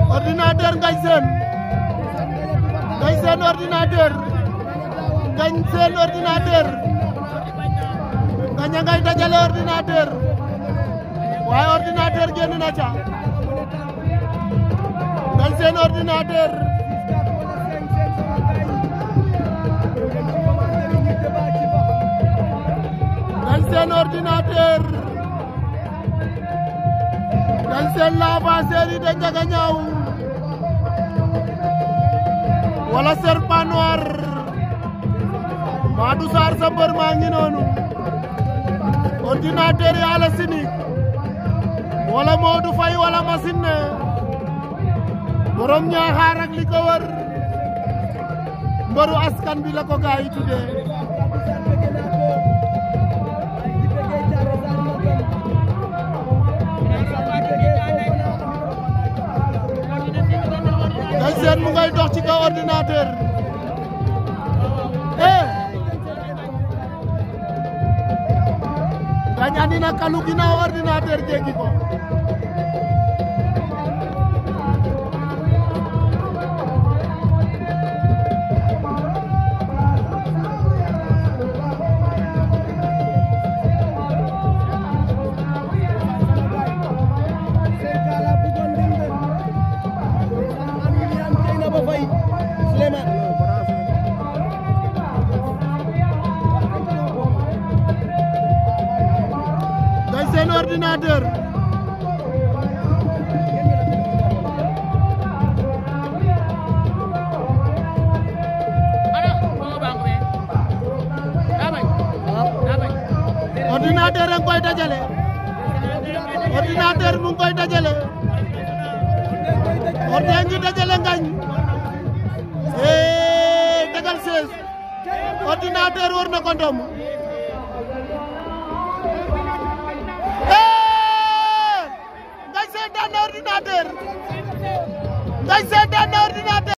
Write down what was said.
ordinateur Ngagne Sène Ngagne Sène ordinateur Ngagne Sène ordinateur Ngagne ngay dajale ordinateur waaye ordinateur génn na ca Ngagne Sène ordinateur Ngagne Sène ordinateur Ngagne Sène l'avanceur yi de Ndiaga Niaw wala serpent noir Madou Sarr sa mbër maa ngi noonu ordinateur yi ala sinik wala Modou Faye wala machine ne borom ñaaxaar ak li ko wër mbëru askan bi la ko gaa yi tuddee Ngagne Sène mu ngay dox ci kaw ordinateur eh Ngagne andi na kalu ginnaaw ordinateur jéggi ko Ngagne Sène ordinateur ordinateur a ngi koy dajale ordinateur mu ngi koy dajale ordi a ngi dajale Ngagne eh tegal 16 ordinateur war na ko ndomb Ngagne Sène daan na ordinateur Ngagne Sène daan na ordinateur